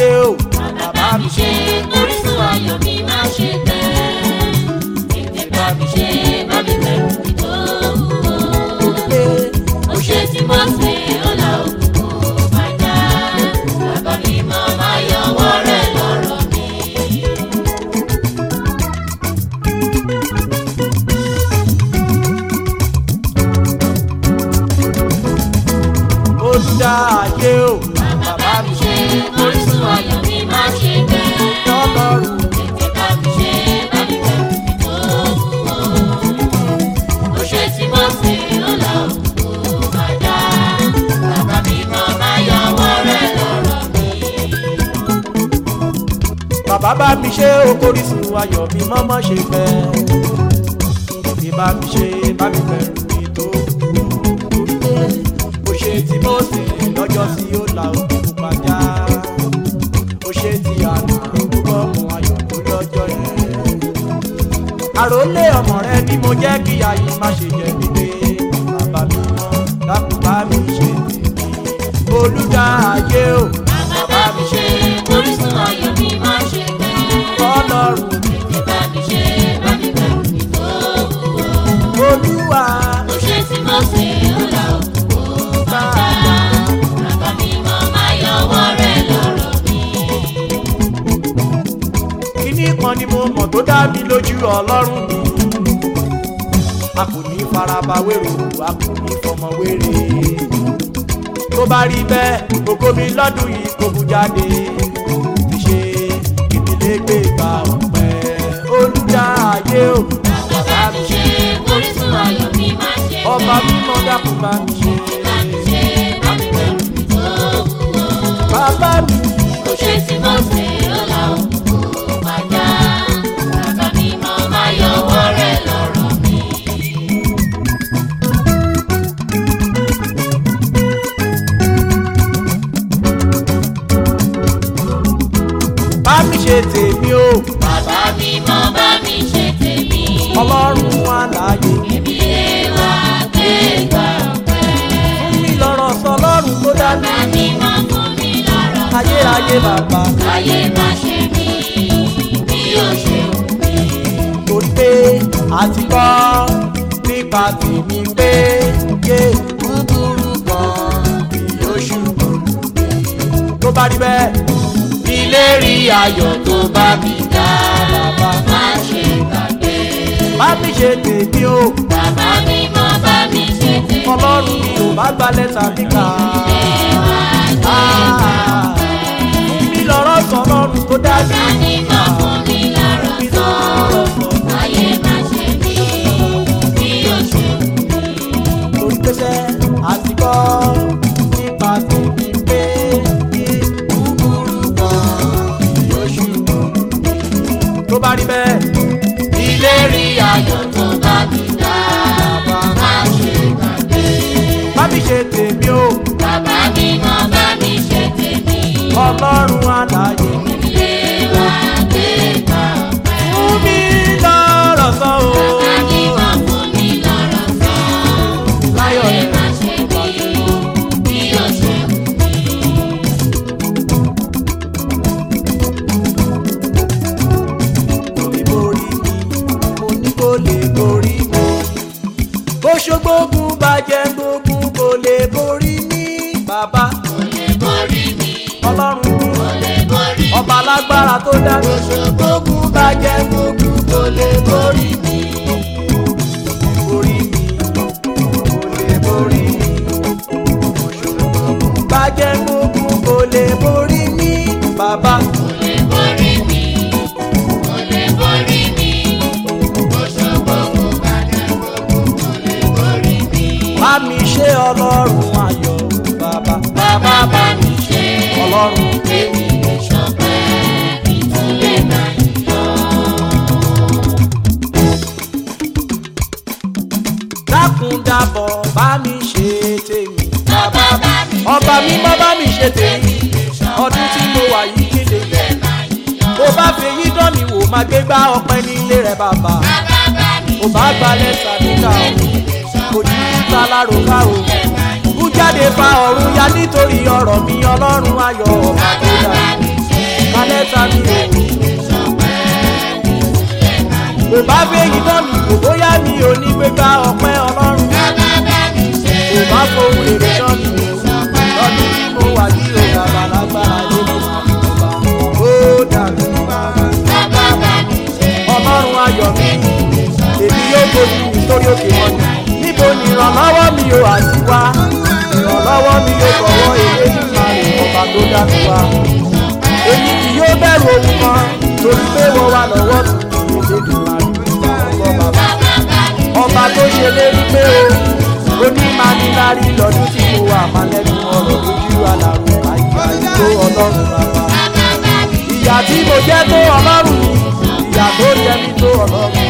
ayé o bàbá mi ṣe orísun ayọ̀ mi má ṣe tẹ̀. Tètè bá mi ṣe bá mi bẹ̀rù mi tó wúwo. pé Ó ṣe tí mo ṣe ọ̀la òkùnkùn bàjá. Bàbá mi mọ̀ máa yọwọ́ rẹ̀ lọ́rọ̀ mi. olùdá ayé o Bàbá mi ṣe orísun ayọ̀ mi má ṣe tẹ̀. ọlọ́run Tètè bá mi ṣe bá mi bẹ̀rù mi tó wúwo. Ó ṣe tí mo ṣe ọ̀la òkùnkùn bàjá. Bàbá mi mọ̀ máa yọwọ́ rẹ̀ lọ́rọ̀ mi. bàbá bá mi ṣe okòrísùn ayọ̀ mi mọ́mọ́ ṣe fẹ́ mi bá mi ṣe bá mi bẹ̀rù mi tó o ṣe tí mo ṣe lọ́jọ́ sí ó la òkè pupa já o ṣe tí àná gbogbo ọmọ ayọ̀ tó lọ́jọ́ yẹn àròlé ọmọ rẹ ni mo jẹ́ kí ayé má ṣe jẹ mí pé bàbá mi mọ́ dákun bá mi ṣe tèmi olùdá ayé o Bàbá mi ṣe orísun ayọ̀ mi má ṣe tẹ̀. ọlọ́run Tètè bá mi ṣe bá mi bẹ̀rù mi tó wúwo. olúwa Ó ṣe tí mo ṣe ọ̀la òkùnkùn bàjá. Bàbá mi mọ̀ máa yọwọ́ rẹ̀ lọ́rọ̀ mi. kíní kan ni mo mọ̀ tó dá mi lójú ọlọ́run mi a kò ní faraba wérò a kò ní fọmọ wéré tó bá rí bẹ́ẹ̀ gbogbo mi lọ́dún yìí kò bú jáde ti ṣe ìdílé gbé gba ọ̀pẹ olùdá ayé o Bàbá mi ṣe orísun ayọ̀ mi má ṣe tẹ̀. ọba mímọ́ dákun bá mi ṣe Bá mi ṣe bá mi bẹ̀rù mi tó wúwo. bàbá mi Ó ṣe tí mo ṣe ọ̀la òkùnkùn bàjá. Bàbá mi mọ̀ máa yọwọ́ rẹ̀ lọ́rọ̀ mi. bá mi ṣe tèmi o Bàbá mi mọ̀ bá mi ṣe tèmi. ọlọ́run àlàyé Èmi lè wá gbé gbà pẹ́. fún mi lọ́rọ̀ sọ lọ́run tó dá mi Bàbá mi mọ̀ fún mi lọ́rọ̀ sọ. ayérayé bàbá. Ayé má ṣe mí bí ó ṣe wù mí. torí pé àti kọ́ nípa tèmi pé yé búburú kan yóò ṣubú mi. tó bá rí bẹ́ẹ̀ ilé rí ayọ̀ tó bá mi dá bàbá Má ṣe gbàgbé. bá mi ṣe tèmi o Bàbá mi mọ̀ bá mi ṣe tèmi. ọlọ́run mi ò bá gba lẹ́tà mi kà á. fún mi lọ́rọ̀ sọ lọ́run tó dá mi. Bàbá mi mọ̀ fún mi lọ́rọ̀ mi sọ. lọ́rọ̀ sọ Ayé má ṣe mí bí ó ṣe wù mí. lórí pẹ́sẹ́ àti kọ́ nípa tèmi pé kí búburú kan yóò ṣubú mi. tó bá rí bẹ́ẹ̀ ilé rí ayọ̀ Tó bá mi dá, má ṣe gbàgbé. bá mi ṣe tèmi o Bàbá mi mọ̀ bá mi ṣe tèmi. ọlọ́run àlàyé Ilé wa gbé gbà pẹ́. fún mi lọ́rọ̀ sọ o. Bàbá mi mọ̀ fún mi lọ́rọ̀ sọ. láyọ̀ Ayé rẹ̀ má ṣe mí bí ó ṣe wù mí. kò lè borí mi mo ní kò lè borí mi. bó ṣogbógun bàjẹ́ gbógun kò lè borí mi. bàbá Kò lè borí mi, ọlọ́run mi. kò lè borí mi. ọba alágbára tó dá mi. gbógun bàjẹ́ gbógun kò lè borí mi. borí mi kò lè borí mi. gbógun bàjẹ́ gbógun kò lè borí mi. bàbá Kò lè borí mi, kò lè borí mi. Òṣogbo kò bàjẹ́ gbogbo kò lè borí mi. bá mi ṣe ọlọ́run ayọ̀ bàbá. Bàbá bá mi ṣe ọlọ́run èmi lè ṣọpẹ́ ìtúlẹ̀ máa yíyọ. dákun dábọ̀ bá mi ṣe tèmi. Bàbá bá mi ṣe ọba mímọ́ bá mi ṣe tèmi. ọdún tí mo wà yìí kéde ìtúlẹ̀ máa yíyọ. bó bá fi èyí dán mi wò máa gbé gbá ọpẹ́ nílé rẹ bàbá. Bàbá bá mi ò bá gbalẹ̀ sàdúkà o èmi lè kò ní ṣọpẹ́ í ta láròká o. ìtúlẹ̀ máa yíyọ. kú jáde fa ọ̀run ya nítorí ọ̀rọ̀ mi ọlọ́run ayọ̀ ọba tó Bàbá dá. bá mi ṣe kálẹ̀ ta mi ò. kò bá fèyí náà mi kò bóyá mi ò ní gbégbá ọpẹ́ ọlọ́run. kò bá fohùn èrè náà mi ò. lọ́dún tí mo wà ní ìrora bàlágbára lé mo máa ń bá. ó dàbí bàbá. ọlọ́run ayọ̀ mi èmi yóò gbójú mi sórí òkè wọn níbo ni ìrànlọ́wọ́ mi ò àti wá ìrànlọ́wọ́ mi yóò kọ̀wọ́ èlé nípa rẹ̀ ọba tó dá mi wá èmi kì yóò bẹ̀rù ohun kan torí pé wọ́n wà lọ́wọ́ mi èlé nípa rẹ̀ ọba bàbá ọba tó ṣe lérí pé o onímanilárí lọ́dún tí mo wà má lẹ́nu ọ̀rọ̀ lójú àlàrò àyíká tó ọlọ́run bàbá ìyà tí mo jẹ́ tó ọlọ́run mi ìyà tó jẹ mí tó ọlọ́run